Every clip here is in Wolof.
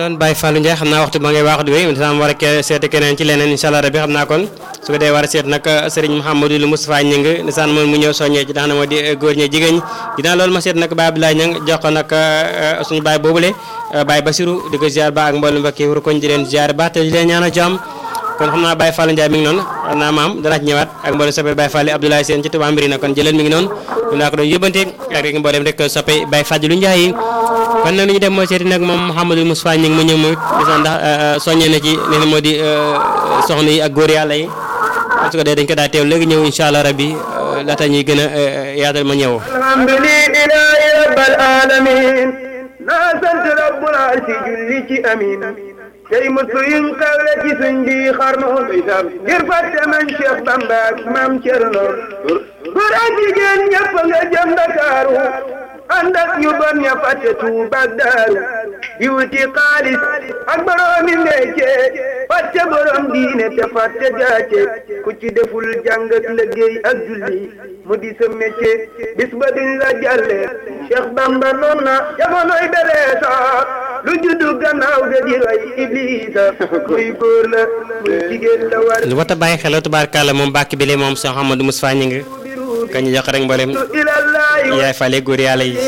doon Baye Fallou Ndiaye xam naa waxtu ba ngay wax di wéy dina am war a seeti keneen ci leneen incha allah rabbi xam naa kon su ko dee war a seet nag Serigne Mouhamadou lu Moustapha Ñing nisaan moom mu ñëw soññee ci nga xam ne moo di góor ñi jigéen ñi dinaa loolu ma seet nag Baye Abdoulaye Ñang jox ko nag suñu Baye boobule Baye Basirou di ko ziar ba ak mboolem mbokk yi wër koñ di leen ziar ba te di leen ñaanal jàmm kon xam naa Baye Fallou Ndiaye mi ngi noonu xam naa maam danaa ci ñëwaat ak mboolem soppe Baye Fall Abdoulaye Sène ci Touba Mbirina kon jëlal mi ngi noonu ñu naa ko doon yóbbante ak rek mboolem rek soppe Baye Fallou Ndiaye yi kon nag li ñu dem mooy seeti nag moom Mouhamadou Moustapha Ñing mu ñëw mu gis ndax soññee na ci li moo di soxna yi ak góor yàlla yi su ko dee dañ ko daa teew léegi ñëw incha allah rabbi laata ñuy gën a yaatal ma ñëw alhamdulillahi rabbil alamin naa sant rabbul arsi julli ci amin tey muslu yuñ xewle ci suñ bi xarnu ngir fàtte man Cheikh Bamba ak maam Cerno góor ak jigéen ñëpp nga jëm Ndakaaru ànd ak ñu bon ña fàtte Tuuba ak Daaru di wuti xaalis ak boroomi métier fàtte borom diine te fàtte gàcce ku ci deful jàng ak liggéey ak julli mu di sa métier bis ba duñ la jàlle Cheikh Bamba noon na jamonoy bereesa lu juddu gannaaw ga di roy Iblisa muy góor la muy jigéen la war lu wat a bàyyi xel tubaarkàlla moom bàkk bi le moom Cheikh Amadou Moustapha Ñing ka ñu jox rek mboolem ilallahi yaay fale góor yàlla yi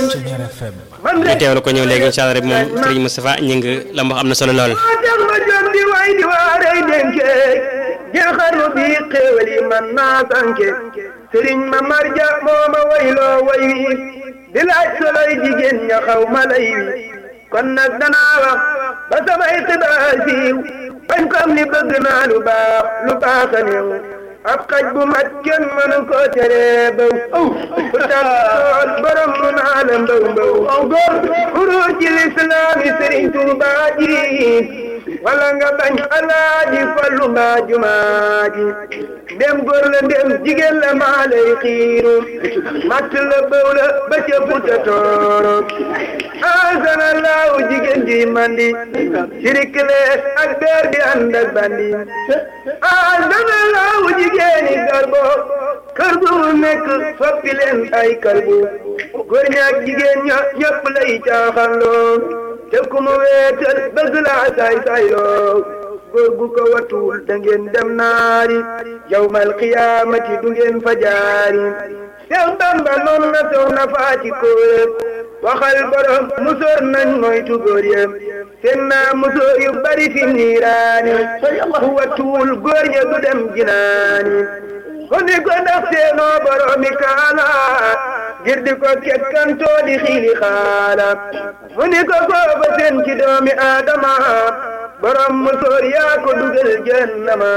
man ñu rek teewlu ko ñëw léegi incha allah rek moom Serigne Moustapha Ñing la mu wax am na solo lool maa tax ma jóg di way di waarey dénke jeexarnu bi xéewal yi man naa sànke sëriñ ma marja moo ma wayloo way wi di laaj soloy jigéen ña xaw ma lay wi kon nag danaa wax ba samay xibaar siiw bañ xam ni bëgg naa lu baax lu baax a néew ab xaj bu mat kenn mënu ko tere baw bu tal sool borom mu naa la mbaw mbaw xuruur ci lislaami sëriñ Tuubaa ji wala nga bañ alaaji fallu mbaa jumaa ji ndem góor la ndem jigéen la maa lay xiiru matt la bëw la ba ca futa tooro asana laaw jigéen ji mandi sirik lees ak beer di ànd ak bandi asana laaw jigéeni garbo kër gu mu nekk soppi leen ay kalbu góor ñaak jigéen ña ñëpp lay caaxanloo te ku mu weetal bëgg laa saay sayloo góor gu ko watul da ngeen dem naari yawmal qiyaamati du ngeen fa jaari Seex Bamba noonu na soxna faati kóore waxal borom musóor nañ moytu góor yem seen naa musóor yu bari fi niiraani ku watul góor ña du dem jinaani ko ni ko ndax seenoo boromi kaala ngir di ko kekkantoo di xiili xaala mu ni ko kooba seen ci doomi aadama borom musóor yaa ko dugal jahannama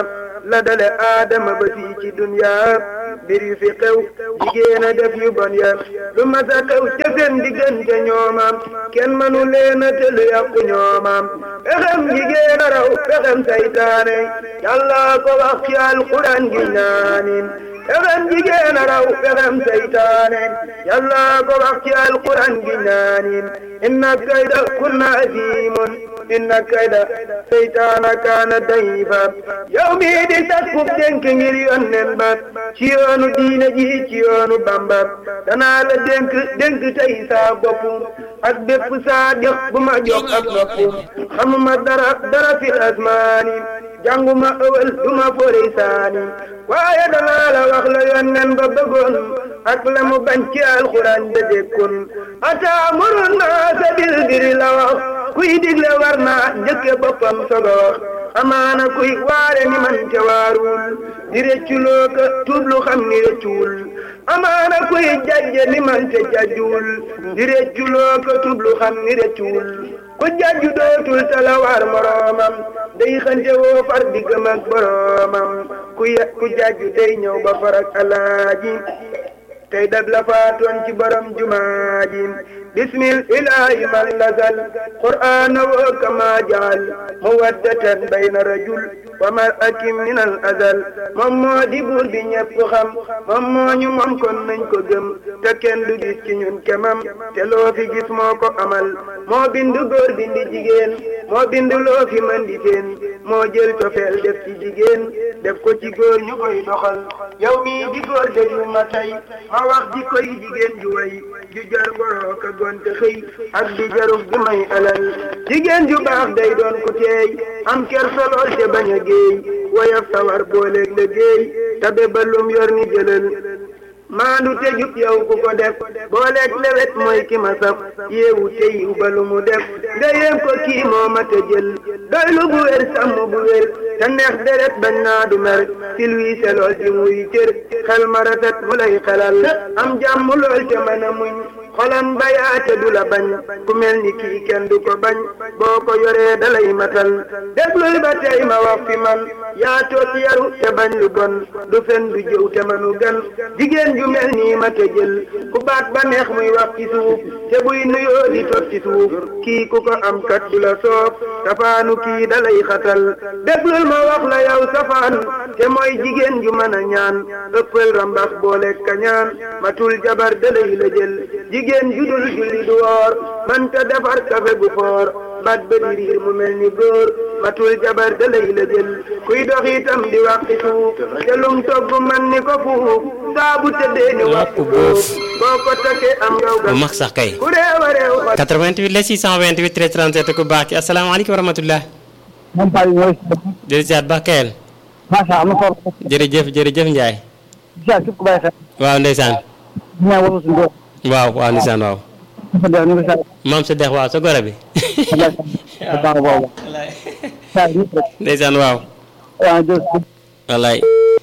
la dale aadama ba fii ci dunya mbir yu fi xew jigéen a def yu bon ya lu masa xew ca seen diggante ñoomam kenn mënu leen a tëlu yàqu ñoomam pexem jigéen a raw pexem saytaane yàlla ko wax ci alquran gi ñaanin pexem jigéen a raw pexem saytaane yàlla ko wax ci alquran gi ñaanin inna kayda kunna azimun inna kayda seytaana kaana dayifa yow mii di sakkub dénk ngir yonnen ba ci yoonu diine ji ci yoonu bamba danaa la dénk dénk tey saa bopp ak bépp saa jox bu ma jox ak nopp xamuma dara dara fil asmaani jànguma ëwal duma forey saani waaye danaa la wax la yonnen ba bëggoon ak la mu bañ ci alxuraan da dékkun ataamurun naasa bil birri la wax kuy digle war naa njëkke boppam sogo wax amaana kuy waare ni man te waarul di rëcculoo ka tuublu xam ni rëccuwul amaana kuy jajje ni man te jajjuwul di rëcculoo ka tuublu xam ni rëccuwul ku jajju dootul tala waar moroomam day xante woo far diggam ak boroomam ku ye ku jajju day ñëw ba farak alaaji tey dag la faatoon ci borom jumaa ji bismil ilahi man nasal qur'ana wo kama jaal mawaddatan bayna rajul wa mar'atin min al azal moom moo di buur bi ñëpp xam moom moo ñu moom kon nañ ko gëm te kenn du gis ci ñun kemam te loo fi gis moo ko amal moo bindu góor bindi jigéen moo bindu loo fi mën di seen moo jël cofeel def ci jigéen def ko ci góor ñu koy doxal yow mii di góor déglu ma tey ma wax di koy jigéen ju way ju jar boroo ka gonte xëy ak di jaruf di may alal jigéen ju baax day doon ku teey am ker solool te bañ a géey woyof sawar booleeg la géey tabe balum yor ni jëlal maandu te jub yow ku ko def booleeg lewet mooy ki ma saf yeewu te yiw ba lu mu def nga yéem ko kii moo ma te jël doylu bu wér sàmm bu wér te neex deret bañ naa du mer si luy selool di muy cër xel ma rafet mu lay xelal am jàmm lool te mën a muñ xolam bayaate du la bañ ku mel ni kii kenn du ko bañ boo ko yoree dalay matal déglul ba tey ma wax fi man yaa toot yaru te bañ lu bon du fen du jëw te manu gan jigéen ju mel nii ma te jël ku baat ba neex muy wax ci suuf te buy nuyoo di tot ci suuf kii ku ko am kat du la soob safaanu kii dalay xatal déglul ma wax la yow safaan te mooy jigéen ju mën a ñaan ëppal rambax boole kañaan matul jabar dalay la jël jigéen judul julli du woor manta defar kafe gu foor bat ba di riir mu mel ni góor matul jabar da lay la jël kuy dox itam di wàqi suuf te lum togg man ni ko fuuf saa bu tëddee ni wàqu góor boo ko takkee am ngaw ga bu mag sax kay ku réew a réew fa 88 la 628 13 37 ku baax ki asalaamaaleykum wa rahmatullah moom Paa bi mooy jërëjëf Siyaat Ba Kayel macha allah am na solo. jërëjëf jërëjëf Ndiaye Siyaat képp ku bàyyi xel. waaw ndeysaan ñu naan wala suñu bopp. waaw waaw ndeysaan waaw dafa dee ñu ngi saa. maam sa dex waaw sa gore bi sa baax boobu. saa yi ñëpp rek. ndeysaan waaw waaw jërëjëf. wallaay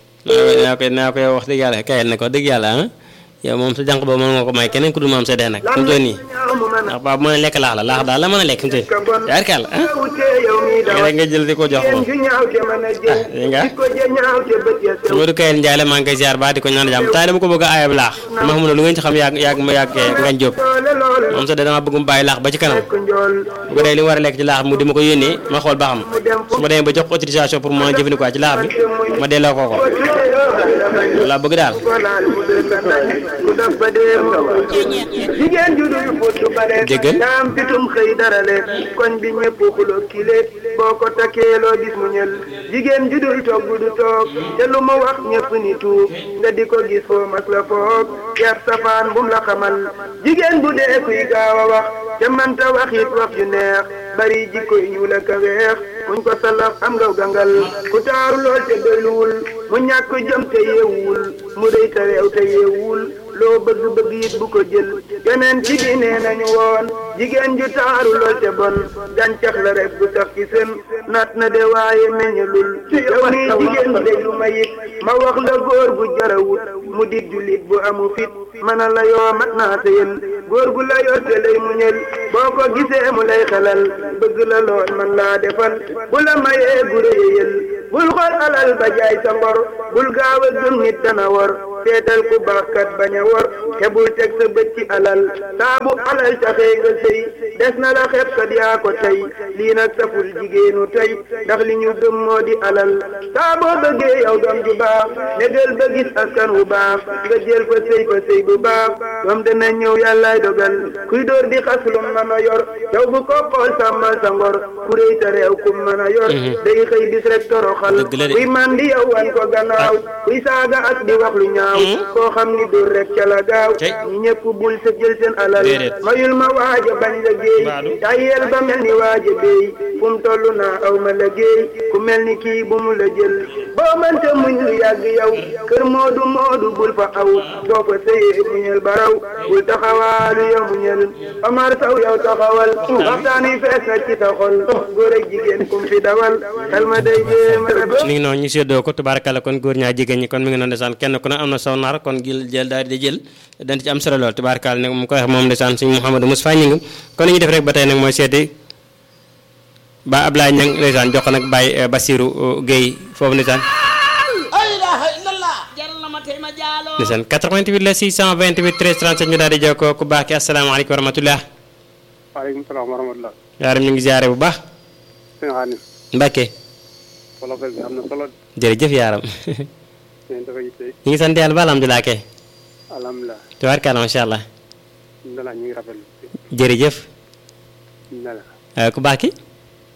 naa koy naa koy wax dëgg yàlla Kayel ne ko dëgg yàlla ah yow moom sa jànq boobu mën nga ko may keneen ku dul maam sa dex nag fu mu toll nii ñaaw mu mën a ndax baabu mën a lekk laax la laax daal la mën a lekk fi mu toll ka bon yaar kàlla ah wutee yow mii nga dawal rek nga jël di ko jox jigéen moom ju ñaaw te mën a jël dégg nga di ko ja ñaaw te bët ya sew Modou Kayel Ndiaye la maa ngi koy ziar ba di ko ñaan jàmm tay dama ko bëgg a aayab laax dama xamul lu ngeen ci xam yàgg yàgg ma yàgg ngañ jóob doole lool moom sax de dama bëgg mu bàyyi laax ba ci kanam nekk njool bu ko dee li mu war a lekk ci laax mu di ma ko yónnee ma xool ba xam mu dem su ma demee ba jox ko autorisation pour mu mën a jëfandikoo ci laax bi ma delloo ko ko ko tuddee yow la bañ loolu laa bëgg daal ko laal mu dee sa nañ ku def ba dee mu jigéen ju dul fóotu bale Déggal. daam fitum xëy darale koñ bi ñëpp xulo kile boo ko takkee loo gis mu ñël jigéen ju dul togg du toog te lu mu wax ñëpp ni tuub nga di ko gis foo mas la foog yar safaan bum la xamal jigéen bu dee kuy gaaw a wax te manta wax it wax ju neex bari jikko yu ñuul ak a weex kuñ ko salaf am ngaw gangal ku taaru lool te doyluwul mu ñàkk jom te yeewul mu rëy te réew te yeewul loo bëgg bëgg it bu ko jël yeneen ci bi nee nañu woon jigéen ju taaru lool te bon gàncax la rek bu sax ci seen naat na de waaye meññalul yow nii jigéen déglu ma it ma wax la góor gu jarawut mu di jullit bu amu fit mana la yoo mat naa sëyal góor gu la yor te lay muñal boo ko gisee mu lay xelal bëgg la lool man laa defal bu la mayee gu réyal bul xool alal ba jaay sa ngor bul gaaw a gëm nit dana war seetal ku baax kat bañ a war te bul teg sa bët ci alal saa bu alal taxee nga sëy des na la xeeb kat yaa ko tey lii nag saful jigéenu tey ndax li ñu gëm moo di alal saa boo bëggee yow doom ju baax négal ba gis askan wu baax nga jël fa sëy fa sëy bu baax doom dana ñëw yàllaay dogal kuy dóor di xas lu mën a yor yow bu ko xool sàmmal sa ngor ku réy te réew ku mën a yor day xëy bis rek toroxal Dëgg la de. kuy man di yow wan ko gannaaw kuy saaga ak di wax lu ñaaw koo xam ni dóor rek ca la gaaw Tey. ñi ñëpp bul sa jël seen alal Déedéet. mayul ma waaja bañ la géey Baadu. tayel ba mel ni waaja béy fu mu toll naa aw ma la géey ku mel ni kii bu mu la jël boo mënta muñ lu yàgg yow kër moodu moodu bul fa aw soo fa sëyee muñal baraw bul taxawaalu yow muñal Omar Sow yow taxawal waxtaan yi fees na ci sa xol góor ak jigéen kum fi dawal xel ma day jéem a rëbb mi ngi noonu ñu séddoo ko tubaarkalla kon góor ñaa jigéen ñi kon mi ngi noonu ndeysaan kenn ku ne am na saw nar kon gil jël daal di jël dañ ci am solo lool tubaarkalla nag mu ko wax moom ndeysaan suñu Mouhamadou Moustapha ñi ngi kon li ñu def rek ba tey nag mooy seeti ba Ablaye Niang ndeysaan jox ko nag Baye Basirou Guèye foofu ndeysaan la ilaha illallah jar na ma tey ma jaaloo ndeysaan 88 la 628 13 37 ñu daal di jokkoo ku baax ki asalaamaaleykum wa rahmatullah waaleykum salaam wa rahmatulah. yaaram ñu ngi ziare bu baax sëñ Xaadim. Mbacke wolofel bi am na solo. jërëjëf yaaram seen dafa yitte. ñu ngi sant yàlla ba alhamdulilah kay alhamdulilah. tubaarkalla macha allah ndala ñu ngi rafetlu. jërëjëf ndala. Euh, ku baax ki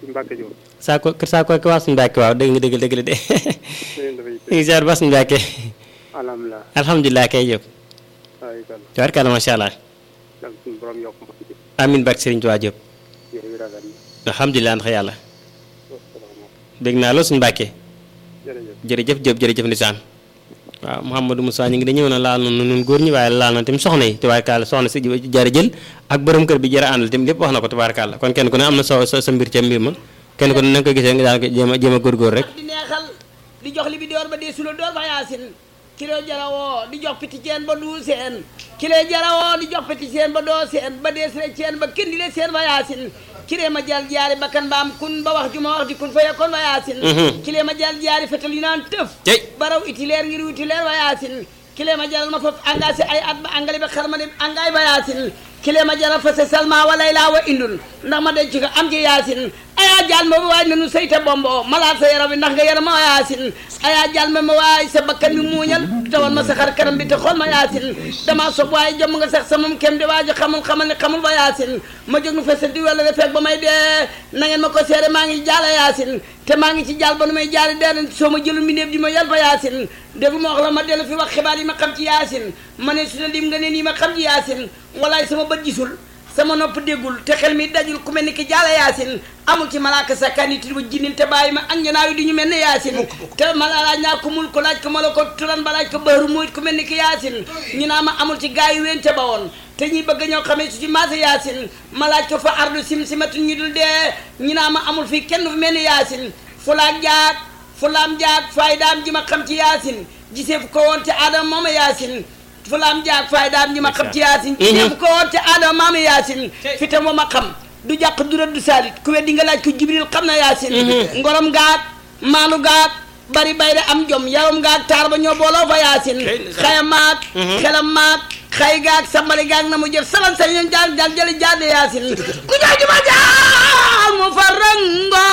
Mbacke Diop. saa ko kër saa ko waa suñu Mbàkke waaw dëgg nga dëgg dëgg la de ngeen dafay ñu ngi ziar ba suñu Mbàkke alhamdulilah. alhamdulilah kay Diop waaye kan tabarkalla macha allah yàlla suñu borom yokk ma ci. amin barke Serigne Touba Diop jërëjëf rafet na. alhamdulilah ndax yàlla wasalaamaaleykum. dégg naa lool suñu Mbàkke jërëjëf. jërëjëf Diop jërëjëf ndeysaan waaw Mouhamadou Moussa ñu ngi dañëw na laal na nun góor ñi waaye laal na tamit soxna yi tubaarkàlla soxna si jara jël ak borom kër bi jara àndal tamit lépp wax na ko tubaarkàlla kon kenn ku ne am na sa sa sa mbir ca mbir ma kenn ku ne na nga ko gisee nga daan ko jéem a jéem a góorgóor rek di neexal di jox li bi door ba dee sula door fa yaasin kilo jarawoo di jox piti ceen ba duu seen kilo jarawoo di jox piti ceen ba doo seen ba dee sile ceen ba kindi le seen fa yaasin kiree ma jal jaari bakkan ba am kun ba wax ju ma wax di kun fa yakkoon fa yaasin kiree ma jal jaari fetal yu naan tëf tey baraw itileer ngir wutileer fa yaasin kile ma jaral ma foofu engagé ay at ba engrais ba xar ma dem engrais ba yaasin kile ma jaral fa se salma walay laa wa indul ndax ma denc ko am ci yaasin ayaa jal ma waay nanu seyta bombo malaat sa yaram bi ndax nga yaram ma yaasin ayaa jal ma ma waay sa bakkan bi muuñal tawal ma sa xar kanam bi te xool ma yaasin dama sob waaye jëm nga sax sa moom kem di waaji xamul xamal ne xamul ba yaasin ma jóg nu fesa di wala fekk ba may dee na ngeen ma ko seere maa ngi jaala yaasin te maa ngi ci jàll ba nu may jaari dee soo ma jëlu mbindeef di ma yal fa yaasin déglu ma wax la ma dellu fi wax xibaar yi ma xam ci yaasin ma ne su ne lim nga ne nii ma xam ci yaasin walaay sama bët gisul sama nopp déggul te xel mi dajul ku mel ni ki jaala yaasin amul ci malaaka sakkaani ti ba jinnin te bàyyi ma ak njanaaw yi di ñu mel ne yaasin te ma laaj naa ko mul ko laaj ko ma la ko turan ba laaj ko bëru muyit ku mel ni ki yaasin ñu naa ma amul ci gaa yu ween te ba woon te ñuy bëgg ñoo xamee su ci maasa yaasin ma laaj ko fa ardu sim simatu ñu dul dee ñu naa ma amul fii kenn fu mel ni yaasin fulaak jaag fulaam jaag faydaam ji ma xam ci yaasin gisee fu ko woon te aadama mooma yaasin fulaam jaag faydaam ji ma xam ci yaasin gisee fu ko woon te aadama mooma yaasin fi tam ma xam du jàq du rëdd saalit ku weddi nga laaj ko jibril xam na yaasin ngorom gaag maanu gaag bari bay da am jom yaram gaag taar ba ñoo booloo fa yaasin xayam maag xelam maag xay gaag sambali gaag na mu jëf salan sa ñen jaag jaag jëli jaade yaasin ku jaaju ma jaag mu fa rango